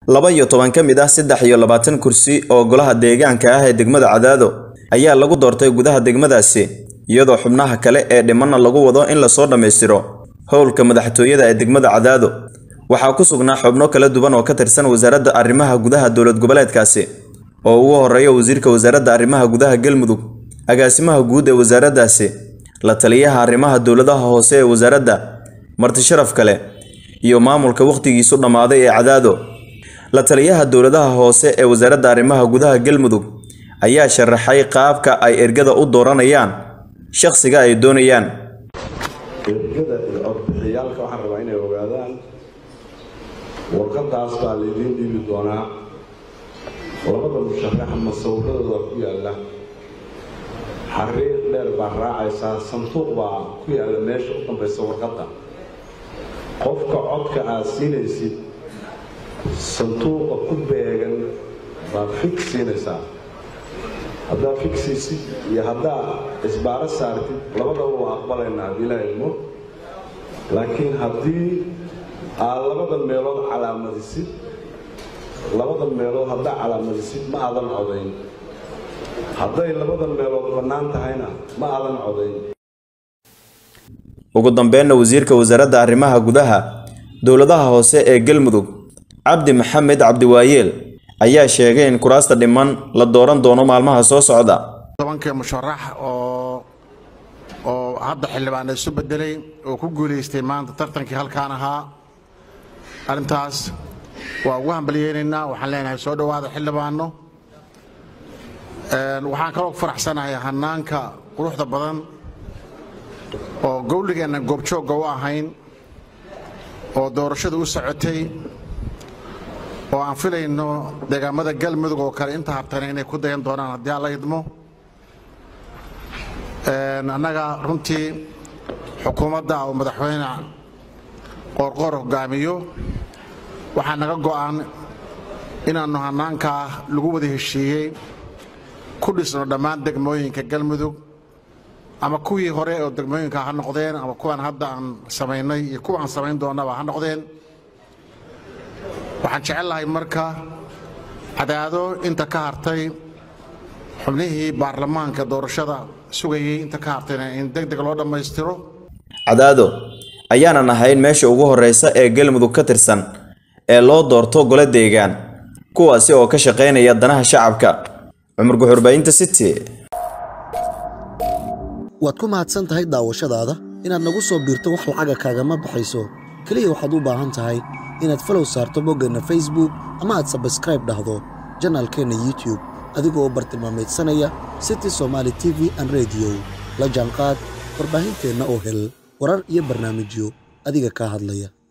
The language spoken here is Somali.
laba iyo toban ka mid ah saddex iyo labaatan kursi oo golaha deegaanka ah ee degmada cadaado ayaa lagu doortay gudaha degmadaasi iyadoo xubnaha kale ee dhimanna lagu wado in lasoo dhammaystiro howlka madaxtooyada ee degmada cadaado waxaa ku sugnaa xubno kala duwan oo ka tirsan wasaaradda arrimaha gudaha dowlad goboleedkaasi oo ugu horeeya wasiirka wasaaradda arrimaha gudaha galmudug agaasimaha guud ee wasaaraddaasi la taliyaha arrimaha dowladaha hoose ee wasaaradda martisharaf kale iyo maamulka wakhtigiisu dhammaaday ee cadaado la taliyaha dowladaha hoose ee wasaaradda arrimaha gudaha galmudug ayaa sharaxay qaabka ay ergada u dooranayaan shakhsiga ay doonayaan ergada iyo codbixiyaalka waxaan rabaa inay ogaadaan warqadaas baa laydiin dhiibi doonaa labada musharax masawirradooda ku yaalla xariiq dheer baa raacaysaa sanduuq baa ku yaalla meesha u dambaysa warqadda qofka codka aad siinaysid sanduuqa ku beegan baad fig siinaysaa haddaad figsaysid iyo haddaad isbaaro saartid labadaba waa aqbalaynaa haddii la ilmo laakiin haddii aad labada meelood calaamadisid labada meelood haddaad calaamadisid ma aadan codayn hadday labada meelood bannaan tahayna ma aadan codayn ugu dambeynna wasiirka wasaaradda arrimaha gudaha dowladaha hoose ee galmudug cabdi maxamed cabdiwaayeel ayaa sheegay in kuraasta dhiman la dooran doono maalmaha soo socda tobankii musharax oo oo hadda xildhibaan isu bedelay oo ku guulaystay maanta tartankii halkaan ahaa arrintaas waa ugu hambalyeynaynaa waxaan leenahay soo dhowaada xildhibaano waxaan kaloo faraxsanahay hanaanka quruxda badan oo gowligeenna goobjoogga u ahayn oo doorashadu u socotay oo aan filayno deegaamada galmudug oo kale inta habtana inay ku dayan doonaan haddii alla idmo annaga runtii xukuumadda oo madaxweyne qoorqoor hogaamiyo waxaa naga go'an inaannu hanaankaa lagu wada heshiiyey ku dhisno dhammaan degmooyinka galmudug ama kuwii hore oo degmooyinka ha noqdeen ama kuwaan hadda aan samaynay iyo kuwa aan samayn doonnaba ha noqdeen waxaan jecel lahay marka cadaado inta ka hartay xubnihii baarlamaanka doorashada sugayey inta ka hartayna in deg deg loo dhammaystiro cadaado ayaanan ahayn meesha ugu horreysa ee galmudug ka tirsan ee loo doorto gole deegaan kuwaasi oo ka shaqaynaya danaha shacabka cumar guxurbaynta city waad ku mahadsan tahay daawashadaada inaad nagu soo biirto wax lacaga kaagama baxayso keliya waxaad u baahan tahay inaad falow saarto boggeenna facebook ama aad sabskraib dhahdo janaalkeenna youtube adigoo bartilmaameedsanaya city somaali t v an rediyo la jaanqaad warbaahinteenna oo hel warar iyo barnaamijyo adiga kaa hadlaya